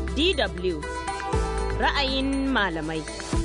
DW ra'ayin malamai.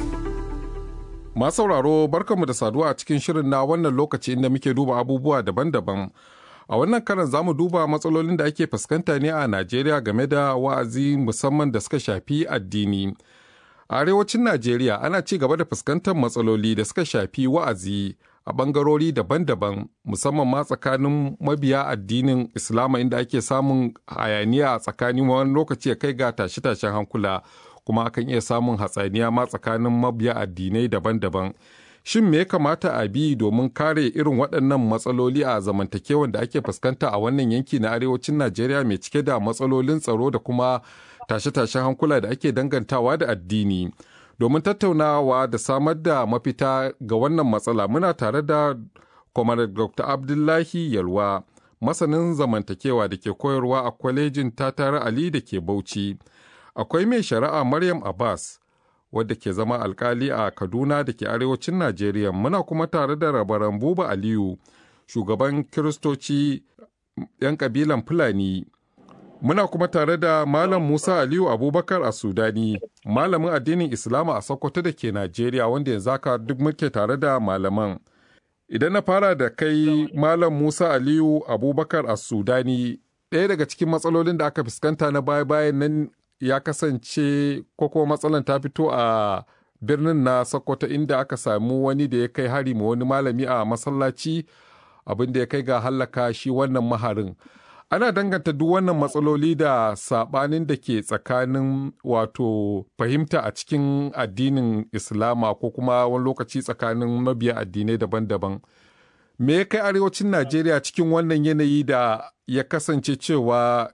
Masu sauraro barkanmu da saduwa a cikin shirin na wannan lokaci inda muke duba abubuwa daban-daban. A wannan karan za mu duba matsalolin da ake fuskanta ne a Najeriya game da wa'azi musamman da suka shafi addini. A arewacin Najeriya ana ci gaba da fuskantar matsaloli da suka shafi wa'azi a ɓangarori daban-daban musamman ma tsakanin mabiya addinin Islama inda ake samun hayaniya a tsakanin wani lokaci ya kai ga tashe-tashen hankula kuma akan iya samun hatsaniya ma tsakanin mabiya addinai daban-daban. Shin me ya kamata a bi domin kare irin waɗannan matsaloli a zamantakewan da ake fuskanta a wannan yanki na arewacin Najeriya mai cike da matsalolin tsaro da kuma tashe-tashen hankula da ake dangantawa da addini. Domin tattaunawa da samar da mafita ga wannan matsala muna tare da Kwamar Dr. Abdullahi Yalwa, masanin zamantakewa da ke koyarwa a kwalejin Tatara Ali da ke Bauchi. Akwai mai shari'a Maryam Abbas, wadda ke zama alkali a Kaduna da ke arewacin Najeriya. Muna kuma tare da rabaran Buba Aliyu, shugaban Kiristoci 'yan kabilan Fulani. Muna kuma tare da Malam Musa Aliyu Abubakar a Sudani, malamin addinin Islama a Sokoto da ke Najeriya wanda yanzu haka duk muke tare da malaman. Idan na fara da kai Malam Musa Aliyu Abubakar a Sudani, ɗaya daga cikin matsalolin da aka fuskanta na baya-bayan nan ya kasance ko kuma matsalan ta fito a birnin na Sokoto inda aka samu wani da ya kai hari ma wani malami a masallaci abin da ya kai ga hallaka shi wannan maharin. ana danganta duk wannan matsaloli da saɓanin da ke tsakanin wato fahimta a cikin addinin islama ko kuma wani lokaci tsakanin mabiya addinai daban-daban me ya kai arewacin najeriya cikin wannan yanayi da ya kasance cewa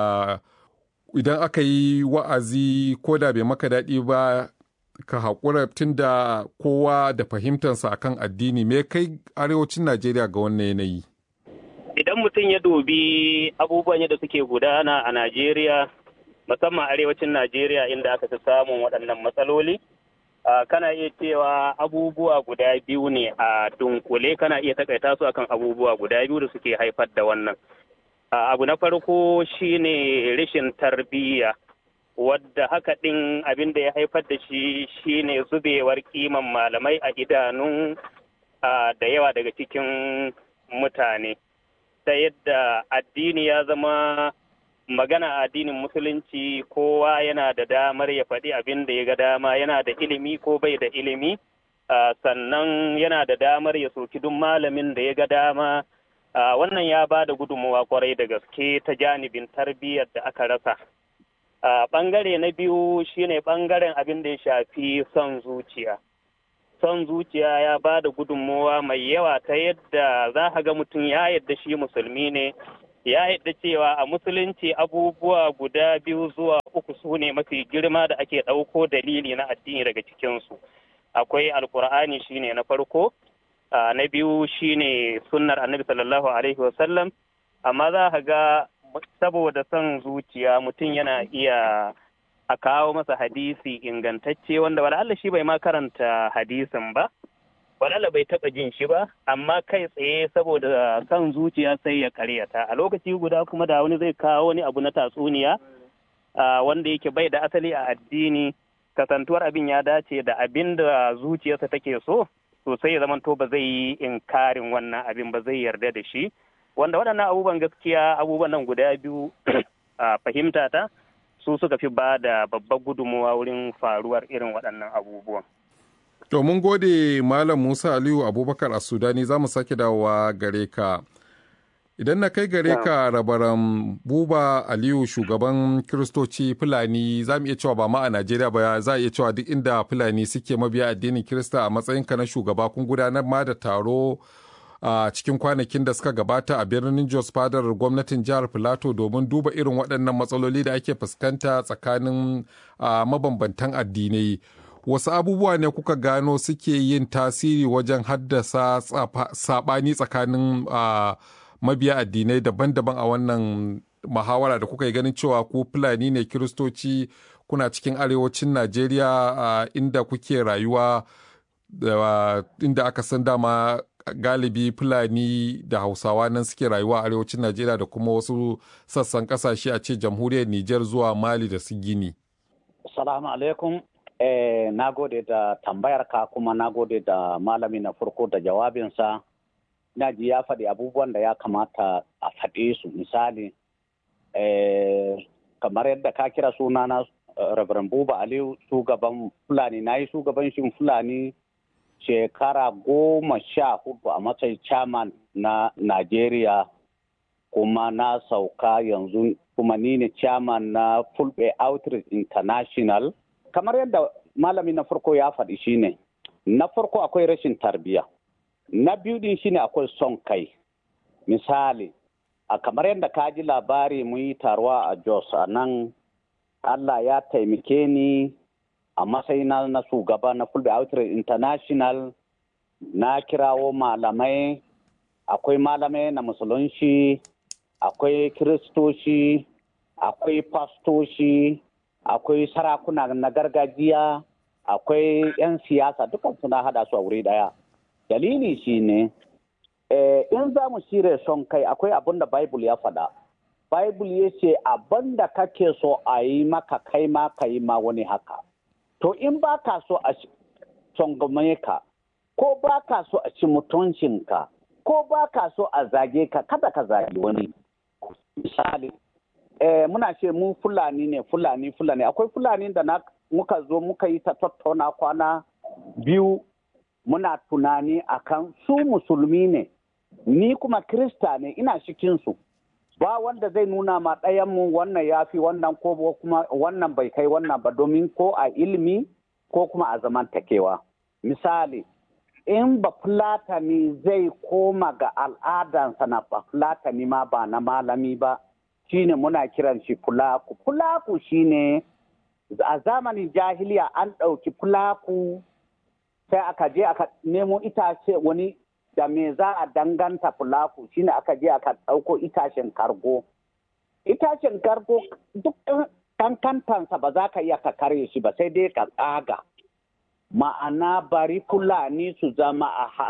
idan aka yi wa'azi ko da bai maka daɗi ba ka haƙura tun da kowa da fahimtarsa akan addini me ya kai arewacin najeriya ga wannan yanayi idan mutum ya dubi abubuwan yadda suke gudana a Najeriya, musamman arewacin Najeriya inda aka fi samun waɗannan matsaloli, kana iya cewa abubuwa guda biyu ne a dunkule kana iya takaita su akan abubuwa guda biyu da suke haifar da wannan. Abu na farko shine rashin tarbiyya. wadda haka ɗin abin da ya haifar da shi shine zubewar kiman malamai a idanun da yawa daga cikin mutane. ta yadda addini ya zama magana addinin musulunci kowa yana da damar ya faɗi abin da ya ga dama yana da ilimi ko bai da ilimi sannan yana da damar ya soki duk malamin da ya ga dama wannan ya ba da gudunmawa kwarai da gaske ta janibin tarbiyyar da aka rasa ɓangare na biyu shine ɓangaren abin da ya shafi son zuciya son zuciya ya ba da gudunmowa mai yawa ta yadda za a ga mutum ya yadda shi musulmi ne ya yadda cewa a musulunci abubuwa guda biyu zuwa uku su ne mafi girma da ake ɗauko dalili na addini daga cikinsu akwai alkur'ani shine na farko na biyu shine sunnar annabi sallallahu alaihi wasallam amma za a ga saboda son zuciya mutum yana iya a kawo masa hadisi ingantacce wanda wala'alla shi bai ma karanta hadisin ba wala'alla bai taɓa jin shi ba amma kai tsaye saboda kan zuciya sai ya karyata a lokaci guda kuma da wani zai kawo wani abu na tatsuniya wanda yake bai da asali a addini kasantuwar abin ya dace da abin da zuciyarsa take so sosai ya zamanto ba zai yi inkarin wannan abin ba zai yarda da shi wanda waɗannan abubuwan gaskiya abubuwan nan guda biyu a fahimta ta su suka fi ba da babbar gudunmawa wurin faruwar irin waɗannan abubuwan. To mun gode Malam Musa Aliyu Abubakar a Sudani za mu sake dawowa gare ka. Idan na kai gare ka rabaran Buba Aliyu shugaban Kiristoci Fulani za mu iya cewa ba ma a Najeriya ba za a iya cewa duk inda Fulani suke mabiya addinin Kirista a matsayinka na shugaba kun gudanar ma da taro a cikin kwanakin da suka gabata a birnin Jos fadar gwamnatin jihar Filato domin duba irin waɗannan matsaloli da ake fuskanta tsakanin mabambantan addinai. Wasu abubuwa ne kuka gano suke yin tasiri wajen haddasa saɓani tsakanin mabiya addinai daban-daban a wannan muhawara da kuka yi ganin cewa ku Fulani ne Kiristoci kuna cikin arewacin Najeriya inda kuke rayuwa inda aka san dama galibi fulani da hausawa nan suke rayuwa a arewacin najeriya da kuma wasu sassan kasashe a ce jamhuriyar niger zuwa mali da su gini Assalamu alaikum. Eh, na gode da tambayar ka kuma na gode da malami na farko da jawabinsa. Na ji ya faɗi abubuwan da ya kamata a faɗe su misali. Eh, kamar yadda ka kira sunana uh, Reverend Buba Aliyu shugaban Fulani na yi shugabancin Fulani shekara goma sha hudu a matsayin chairman na Najeriya kuma na sauka yanzu kuma ni ne chairman na Fulbe Outreach International. Kamar yadda malami na farko ya faɗi shine na farko akwai rashin tarbiyya. Na biyu din shine akwai son kai. Misali, a kamar yadda ka ji labari mun yi taruwa a Jos a nan Allah ya taimake ni a matsayina na shugaba na Fulbe Outreach International na kirawo malamai akwai malamai na musulunci akwai kiristoci akwai fastoci akwai sarakuna na gargajiya akwai 'yan siyasa dukan suna hada su a wuri daya dalili shine eh, in za mu shirya son kai akwai abin da bible ya faɗa bible ya ce abin da kake so a yi maka kai ma ka yi ma wani haka to in ba ka so a tsangwame ka ko ba ka so a ci mutuncinka ko ba ka so a zage ka kada ka zagi wani misali eh, muna ce mu fulani ne fulani fulani akwai fulani da na muka zo muka yi ta tattauna kwana biyu muna tunani akan su musulmi ne ni kuma krista ne ina cikinsu ba wanda zai nuna ma ɗayanmu wannan ya fi wannan ko kuma wannan bai kai wannan ba domin ko a ilimi ko kuma a zamantakewa misali in ba fulatani zai koma ga al'adansa na ba fulatani ma ba na malami ba shine muna kiran shi fulaku fulaku shine a zamanin jahiliya an ɗauki fulaku sai aka je aka nemo itace wani da me za a danganta fulaku shine aka je aka ɗauko itacen kargo itacen kargo duk kankantansa ba za ka iya ka karye shi ba sai dai ka tsaga ma'ana bari fulani su zama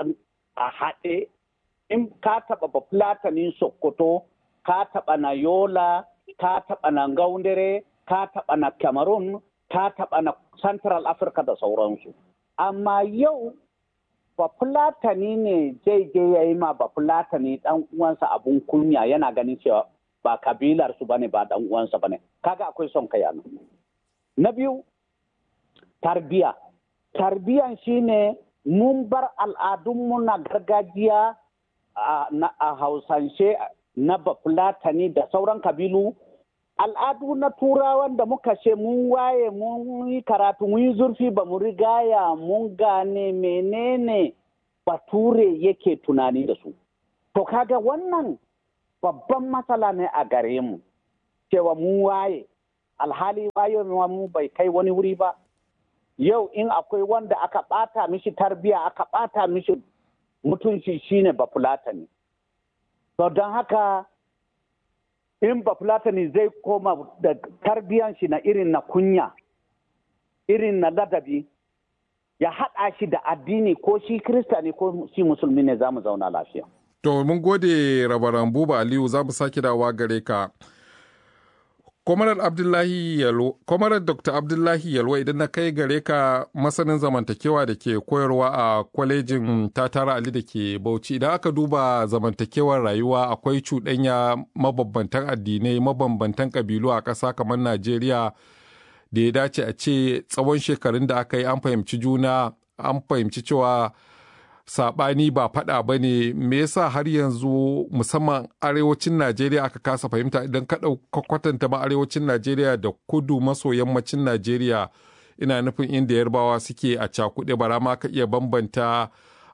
a haɗe in ka taɓa ba fulatanin sokoto ka taɓa na yola ka taɓa na gaundare ka taɓa na cameroon ka taɓa na central africa da sauransu amma yau ba fulatani ne zai je ya yi ma ba fulatani dan uwansa abun kunya yana ganin cewa ba kabilar su bane ba dan uwansa bane kaga akwai son kai nan na biyu tarbiya tarbiyan shine mun bar al'adunmu na gargajiya a hausance na bafulatani da sauran kabilu al'adu na turawan da muka ce mun waye mun yi karatu mun yi zurfi ba mu rigaya mun gane menene bature yake tunani da su to kaga wannan babban matsala ne a gare mu cewa mun waye alhali waye mu bai kai wani wuri ba yau in akwai wanda aka bata mishi tarbiya aka bata mishi mutunci shine bafulatani to don haka in bafulatani zai koma da tarbiyan shi na irin na kunya irin na ladabi ya haɗa shi da addini ko shi kirista ne ko shi musulmi ne za mu zauna lafiya. To mun gode rabaran buba Aliyu za mu sake dawa gare ka. Kwamarar Abdullahi Yalwa, Kwamarar Dr. Abdullahi Yalwa idan na kai gare ka masanin zamantakewa da ke koyarwa a kwalejin Tatara Ali da ke Bauchi idan aka duba zamantakewar rayuwa akwai cuɗanya mabambantan addinai mabambantan ƙabilu a ƙasa kamar Najeriya da ya dace a ce tsawon shekarun da aka yi an fahimci juna an fahimci cewa saɓani ba faɗa ba ne me yasa har yanzu musamman arewacin najeriya aka kasa fahimta idan ka ɗauka kwatanta ma arewacin najeriya da kudu maso yammacin najeriya ina nufin inda yarbawa suke a cakuɗe bara ma ka iya bambanta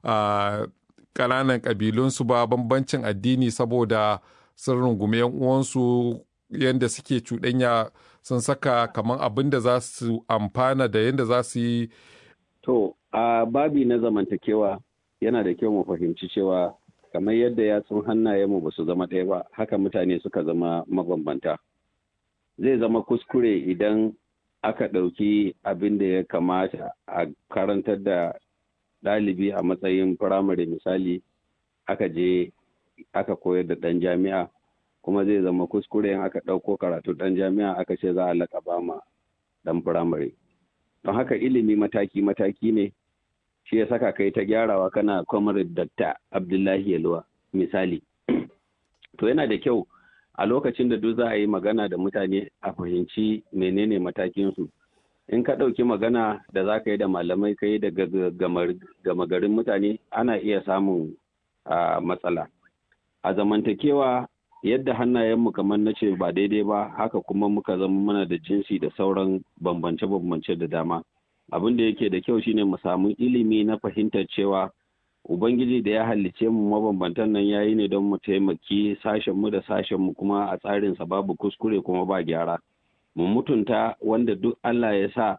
ƙananan ƙabilunsu ba bambancin addini saboda sun rungumi yan uwansu yadda suke cuɗanya sun saka kamar abin da za su amfana da yadda za su yi to a babi na zamantakewa yana da kyau mu fahimci cewa kamar yadda yatsun hannayenmu ba su zama ɗaya ba haka mutane suka zama mabambanta zai zama kuskure idan aka ɗauki abin da ya kamata a karantar da ɗalibi a matsayin firamare misali aka je aka koyar da ɗan jami'a kuma zai zama kuskure in aka ɗauko karatu ɗan jami'a aka ce za a laƙaba ma ɗan firamare don haka ilimi mataki-mataki ne shi ya saka kai ta gyarawa kana comrade Dr. Abdullahi Yalwa misali to yana da kyau a lokacin da duk za a yi magana da mutane a fahimci menene matakinsu in ka ɗauki magana da za ka yi da malamai ka yi da gama garin mutane ana iya samun matsala a zamantakewa yadda hannayenmu kamar na ce ba daidai ba haka kuma muka zama mana da jinsi da sauran bambance-bambance da dama abin da yake da kyau shine mu samu ilimi na fahimtar cewa ubangiji da ya hallice mu mabambantan nan yayi ne don mu taimaki sashen mu da sashen mu kuma a tsarinsa babu kuskure kuma ba gyara mu mutunta wanda duk Allah ya sa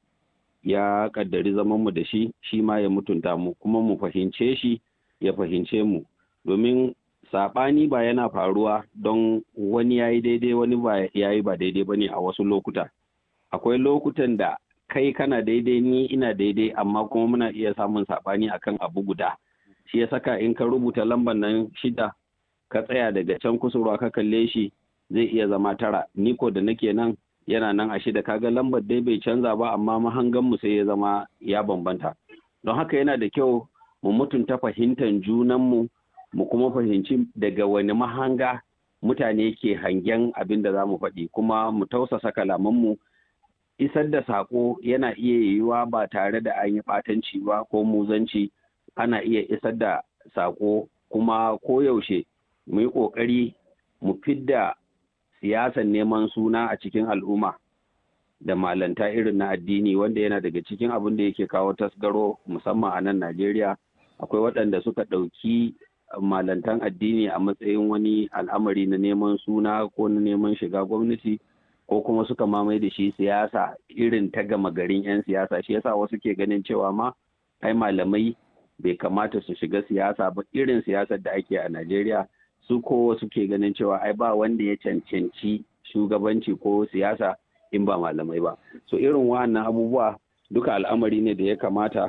ya kaddari zaman mu da shi shi ma ya mutunta mu kuma mu fahimce shi ya fahimce mu domin saɓani ba yana faruwa don wani ya yi daidai wani ba ya yi ba daidai ba ne a wasu lokuta akwai lokutan da kai kana daidai ni ina daidai amma kuma muna iya samun saɓani akan abu guda shi ya saka in ka rubuta lambar nan shida ka tsaya daga can kusurwa ka kalle shi zai iya zama tara ni ko da nake nan yana nan a shida kaga lambar dai bai canza ba amma mahangan mu sai ya zama ya bambanta don haka yana da kyau mu mutunta fahimtar junanmu mu kuma fahimci daga wani mahanga mutane ke hangen abin da za mu faɗi kuma mu tausasa kalamanmu isar da saƙo yana iya yiwuwa ba tare da an yi ɓatanci ba ko muzanci ana iya isar da saƙo kuma koyaushe mu yi ƙoƙari mu fidda siyasan neman suna a cikin al'umma da malanta irin na addini wanda yana daga cikin abin da yake kawo tasgaro musamman a nan Najeriya akwai waɗanda suka ɗauki malantan addini a matsayin wani al'amari na neman suna ko na neman shiga gwamnati ko kuma suka mamaye da shi siyasa irin ta gama garin 'yan siyasa shi yasa wasu ke ganin cewa ma ai malamai bai kamata su shiga siyasa ba irin siyasar da ake a Najeriya su ko wasu ke ganin cewa ai ba wanda ya cancanci shugabanci ko siyasa in ba malamai ba so irin wa'annan abubuwa duka al'amari ne da ya kamata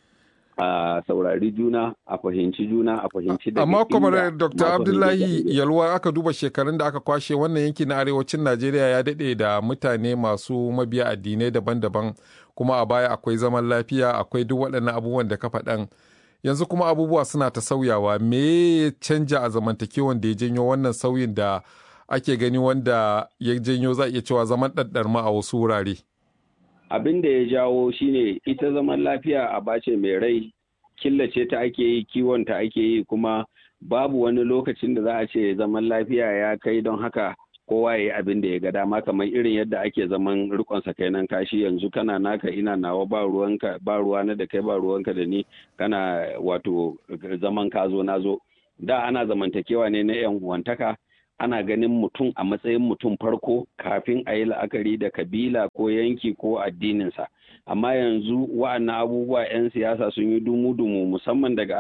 a saurari juna a fahimci juna a fahimci da amma kamar dr abdullahi yalwa aka duba shekarun da aka kwashe wannan yanki na arewacin najeriya ya daɗe da mutane masu mabiya addinai daban-daban kuma a baya akwai zaman lafiya akwai duk waɗannan abubuwan da ka faɗan yanzu kuma abubuwa suna ta sauyawa me ya canja a zamantakewan da ya janyo wannan sauyin da ake gani wanda ya janyo za iya cewa zaman ɗaɗɗarma a wasu wurare abin da ya jawo shine ita zaman lafiya a bace mai rai killace ta ake yi kiwon ta ake yi kuma babu wani lokacin da za a ce zaman lafiya ya kai don haka kowa ya yi abin da ya ga dama kamar irin yadda ake zaman rikon sakainan kashi yanzu kana naka ina nawa ba ruwanka ba ruwana da kai ba ruwanka da ni kana wato zaman ka zo na zo da ana zamantakewa ne na yan uwantaka ana ganin mutum a matsayin mutum farko kafin a yi la'akari da kabila ko yanki ko addininsa amma yanzu wa'annan abubuwa 'yan siyasa sun yi dumu-dumu musamman daga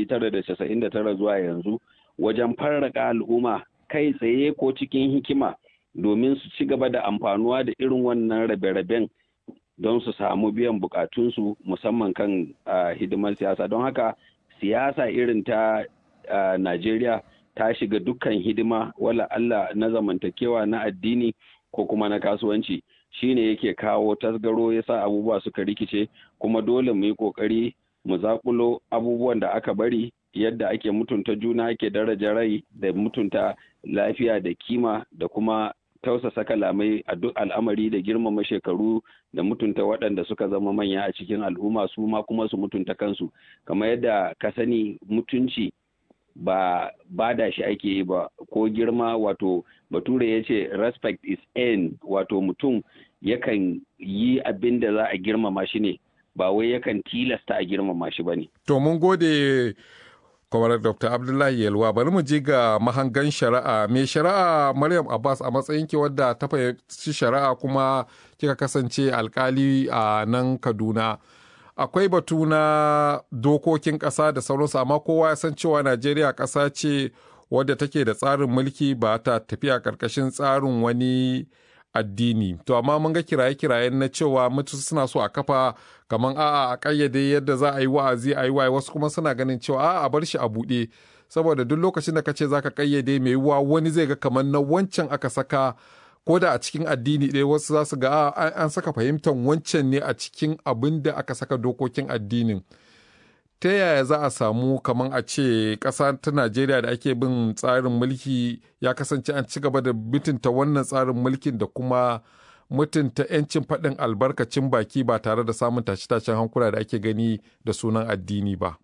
1999 zuwa yanzu wajen farraka al'umma kai tsaye ko cikin hikima domin su ci gaba da amfanuwa da irin wannan rabe-raben don su samu biyan bukatunsu musamman kan hidimar siyasa don haka siyasa irin ta najeriya ta shiga dukkan hidima wala Allah na zamantakewa na addini ko kuma na kasuwanci shine yake kawo tasgaro ya sa abubuwa suka rikice kuma dole mu yi kokari mu zakulo abubuwan da aka bari yadda ake mutunta juna ake daraja rai da mutunta lafiya da kima da kuma tausasa kalamai a duk al'amari da girmama shekaru da mutunta waɗanda suka zama manya a cikin al'umma su ma kuma su mutunta kansu kamar yadda ka sani mutunci ba bada shi ake yi ba ko girma wato bature ya ce respect is end wato mutum yakan yi abin da za a girmama shi ne ba wai yakan tilasta a girmama shi ba ne. To mun gode kwamar Dr. Abdullahi Yalwa bari mu je ga mahangan shari'a mai shari'a Maryam Abbas a matsayin ki wadda ta fahimci shari'a kuma kika kasance alkali a nan Kaduna. akwai batu na dokokin ƙasa da sauransu amma kowa ya san cewa najeriya ƙasa ce wadda take da tsarin mulki ba ta tafiya ƙarƙashin tsarin wani addini to amma mun ga kiraye-kiraye na cewa mutu suna so a kafa kamar a'a a ƙayyade yadda za a yi wa'azi a yi waye wasu kuma suna ganin cewa a'a a bar shi a buɗe saboda duk lokacin da ka ce za ka ƙayyade mai yiwuwa wani zai ga kamar na wancan aka saka ko da a cikin addini ɗaya wasu za su ga an saka fahimtar wancan ne a cikin abin da aka saka dokokin addinin ta yaya za a samu kamar a ce ƙasa ta najeriya da ake bin tsarin mulki ya kasance an ci gaba da mutunta wannan tsarin mulkin da kuma mutunta 'yancin faɗin albarkacin baki ba tare da samun tashe-tashen hankula da ake gani da sunan addini ba.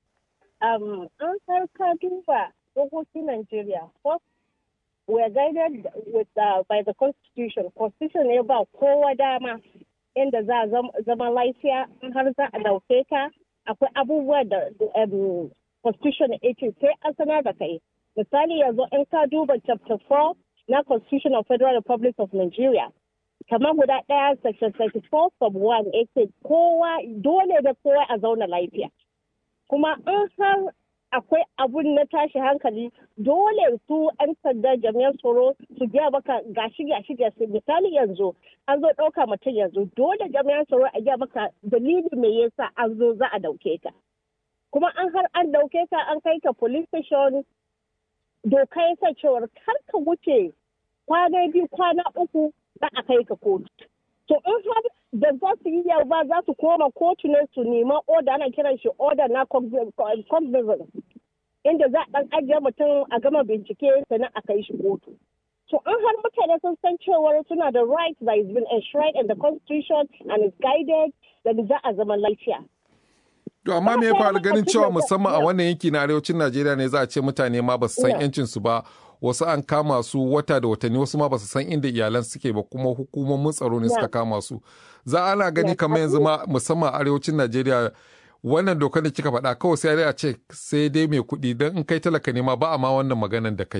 an ka duba dokokin Najeriya, first we are guided with uh, by the constitution. Constitution ne ba kowa dama inda za a zama lafiya in har za a dauke ka akwai abubuwa da constitution ya ce sai an sanar da kai. Misali yanzu in ka duba chapter 4 na constitution of Federal Republic of Nigeria. kamar guda ɗaya section 34 sub 1 ya ce kowa dole da kowa a zauna lafiya. Kuma in har akwai abun na tashi hankali dole su 'yan sanda jami'an tsaro su gaya maka gashi gashi gashi misali yanzu an zo ɗauka mutum yanzu dole jami'an tsaro a gaya maka dalili me yasa an zo za a dauke ka kuma an har an dauke ka an kai ka police station doka ya sa cewar kar ka wuce kwana biyu kwana uku za a kai ka kotu to in har da za su yi ba za su koma kotu ne su nema oda ana kiran shi oda na cognizance inda za a dan ajiye mutum a gama bincike sannan a kai shi kotu to an har mutane sun san cewar suna da right that is been enshrined in the constitution and is guided da za a zama lafiya To amma me ya faru ganin cewa musamman a wannan yanki na arewacin Najeriya ne za a ce mutane ma ba su san yancin su ba wasu an kama su wata da watanni wasu ma ba su san inda iyalan suke ba kuma hukumomin tsaro ne suka kama su za ana gani kamar yanzu ma musamman arewacin najeriya wannan dokar da kika faɗa kawai sai a ce sai dai mai kuɗi don in kai talaka ne ma ba a ma wannan maganan da kai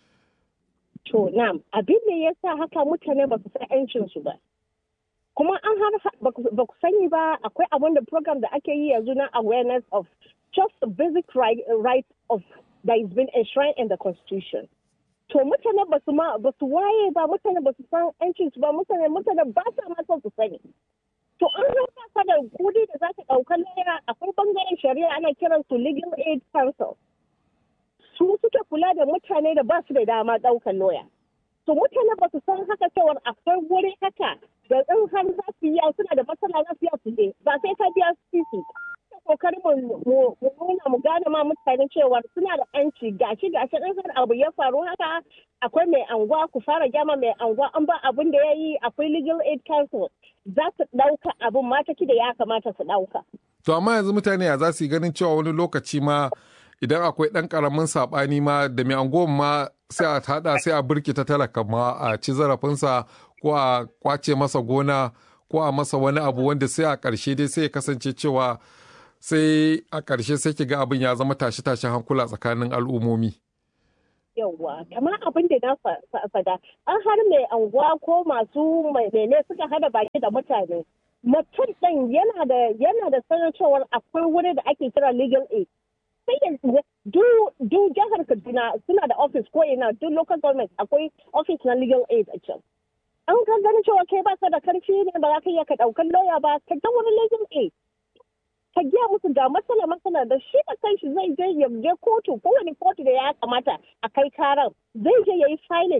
to na'am abin da ya sa haka mutane ba su san yancin su ba kuma an har ba ku sani ba akwai abin da program da ake yi yanzu na awareness of just the basic right, right of that is been enshrined in the constitution to mutane ba su ma ba su waye ba mutane ba su san yancin su ba mutane mutane ba sa ma son su sani to an haka ka da kudi da za ka ɗauka laya akwai bangaren shari'a ana kiran su legal aid council su suke kula da mutane da ba su da dama ɗaukan loya to mutane ba su san haka cewar akwai wuri haka da in har za su yi suna da matsala za su yi su je ba sai ka biya su kokarin mu nuna mu gane ma mutane cewa suna da yanci gashi gashi in har abu ya faru haka akwai mai anguwa ku fara gyama mai anguwa an ba abin da ya yi akwai legal aid council za su ɗauka abin mataki da ya kamata su ɗauka. To amma yanzu mutane ya za su yi ganin cewa wani lokaci ma idan akwai ɗan ƙaramin saɓani ma da mai anguwan ma sai a haɗa sai a birkita talaka ma a ci zarafinsa ko a kwace masa gona ko a masa wani abu wanda sai a ƙarshe dai sai ya kasance cewa sai a ƙarshe sai ki ga abin ya zama tashe-tashen hankula tsakanin al'ummomi. Yawwa, kamar abin da na fada, an har mai anguwa ko masu mai mene suka hada baki da mutane. Mutum ɗin yana da yana da sanar cewar akwai wuri da ake kira legal aid. Sai yanzu du jihar Kaduna suna da office ko ina duk local government akwai office na legal aid a can. An ka ganin cewa kai ba ka da karfi ne ba za ka iya ka ɗaukar lauya ba ka ga wani legal aid. ka giya musu ga matsala matsala da shi da kanshi zai je ya je kotu kowane kotu da ya kamata a kai karan zai je ya yi filing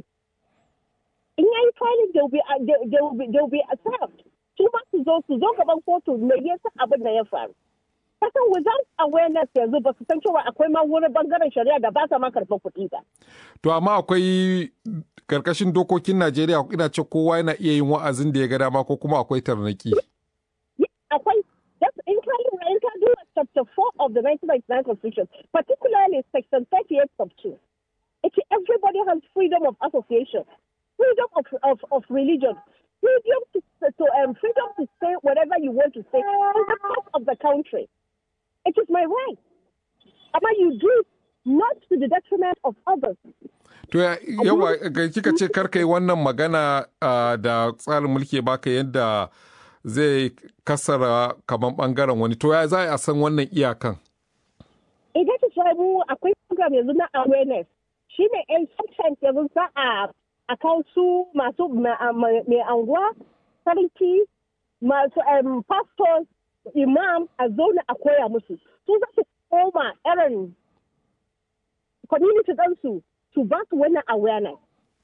in ya yi filing they will be served su ma su zo su zo gaban kotu me yasa abin da ya faru kasan without awareness yanzu ba su san cewa akwai ma wurin bangaren shari'a da ba sa ma karɓar kuɗi ba. To amma akwai karkashin dokokin Najeriya ina ce kowa yana iya yin wa'azin da ya ga dama ko kuma akwai tarnaki. Akwai in ka lura in ka duba chapter 4 of the 1999 constitution particularly section 38 sub 2 it's everybody has freedom of association freedom of, of, of religion freedom to, to um, freedom to say whatever you want to say in the course of the country it is my right amma you do it not to the detriment of others To yawa kika ce karka yi wannan magana da tsarin mulki baka yadda zai kasara kamar bangaren wani to ya za a san wannan iyakan idan ta samu akwai program yanzu na awareness shi ne yan sometimes yanzu za a a kawo su masu mai anguwa sarki masu pastors imam a zauna a koya musu su za su koma irin community ɗansu su ba su wannan awareness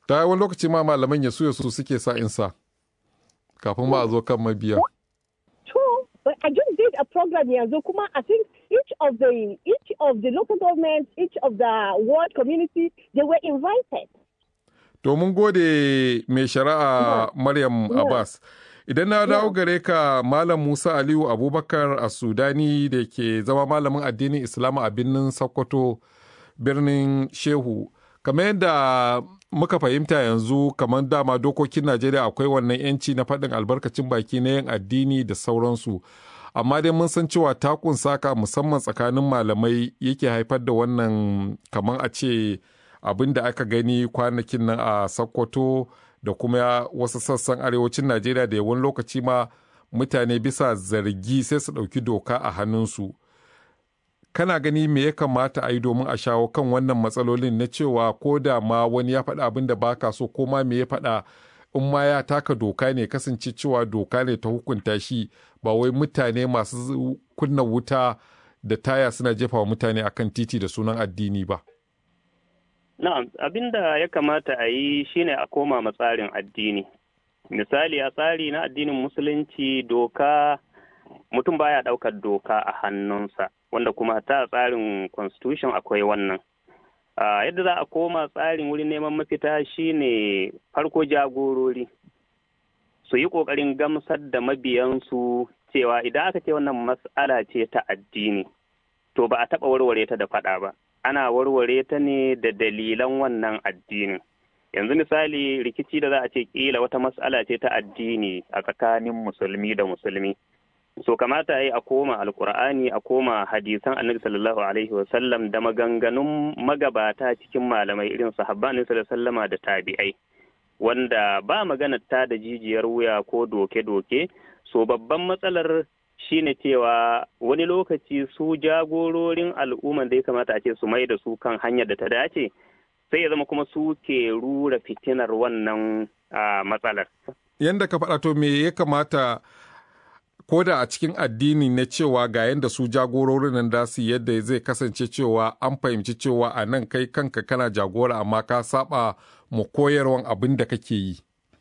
ta wani lokaci ma malaman ya su ya su suke sa insa kafin ma a zo kan mabiya True, but I just did a program yanzu kuma I think each of the each of the local governments, each of the ward community, they were invited. to mun gode mai shari'a maryam Yeah. abbas idan na dawo gare ka malam musa aliyu abubakar a sudani da ke zama malamin addinin islamu a birnin sokoto birnin shehu kamar yadda muka fahimta yanzu kamar dama dokokin najeriya akwai wannan yanci na faɗin albarkacin baki na yin addini da sauransu amma dai mun san cewa takun saka musamman tsakanin malamai yake haifar da wannan kamar a ce abin da aka gani kwanakin nan a sokoto da kuma wasu sassan arewacin najeriya da yawan lokaci ma mutane bisa zargi sai su ɗauki doka a hannunsu kana gani me ya kamata a yi domin a shawo kan wannan matsalolin na cewa ko da ma wani ya faɗa abin da baka so ko ma me ya faɗa in ma ya taka doka ne kasance cewa doka ne ta hukunta shi ba wai mutane masu kunna wuta da taya suna jefa wa mutane akan titi da sunan addini ba. Na'am, abin da ya kamata a yi shine a koma ma tsarin addini. Misali a tsari na addinin musulunci doka mutum baya ɗaukar doka a hannunsa, wanda kuma ta tsarin constitution akwai wannan. Ah, yadda za a koma tsarin wurin neman mafita shine farko jagorori su yi ƙoƙarin gamsar da mabiyansu cewa idan aka ce wannan mas'ala ce ta addini, to ba a taɓa warware ta da faɗa ba. ana warware ta ne da dalilan wannan addinin. Yanzu misali rikici da za a ce kila wata mas'ala ce ta addini a tsakanin musulmi da musulmi. So kamata yi a koma alkur'ani a koma hadisan annabi sallallahu alaihi wasallam da maganganun magabata cikin malamai irin sahabban annabi sallallahu alaihi wasallama da tabi'ai. Wanda ba magana ta da jijiyar wuya ko doke-doke, so babban matsalar shine cewa wani lokaci su jagororin al'umman da ya kamata a ce su mai da su kan hanyar da ta dace sai ya zama kuma su ke rura fitinar wannan matsalar. Yanda ka faɗa to me ya kamata ko da a cikin addini na cewa ga yanda su jagororin nan da su yadda zai kasance cewa an fahimci cewa a nan kai kanka kana jagora amma ka saba mu koyarwan abin da kake yi.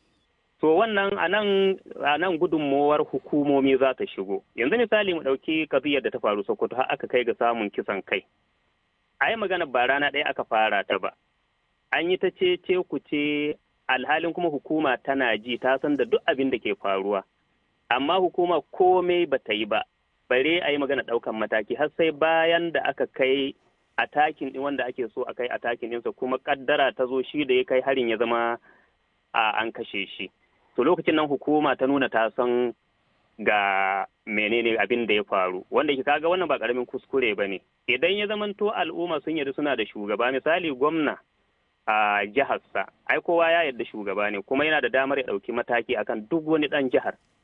To wannan a nan gudunmowar hukumomi za ta shigo. Yanzu misali mu ɗauki kaziyar da ta faru Sokoto har aka kai ga samun kisan kai. A yi magana ba rana ɗaya aka fara ta ba. An yi ta ce ce ku ce alhalin kuma hukuma tana ji ta san da duk abin da ke faruwa. Amma hukuma komai ba ta yi ba. Bare a yi magana ɗaukan mataki har sai bayan da aka kai a takin ɗin wanda ake so a kai a takin ɗinsa kuma ƙaddara ta zo shi da ya kai harin ya zama a an kashe shi. to lokacin nan hukuma ta nuna ta san ga menene abin da ya faru wanda ke kaga wannan ba karamin kuskure ba ne idan ya zamanto al'umma sun yarda suna da shugaba misali gwamna a jiharsa ai kowa ya yarda shugaba ne kuma yana da damar ya ɗauki mataki akan duk wani ɗan jihar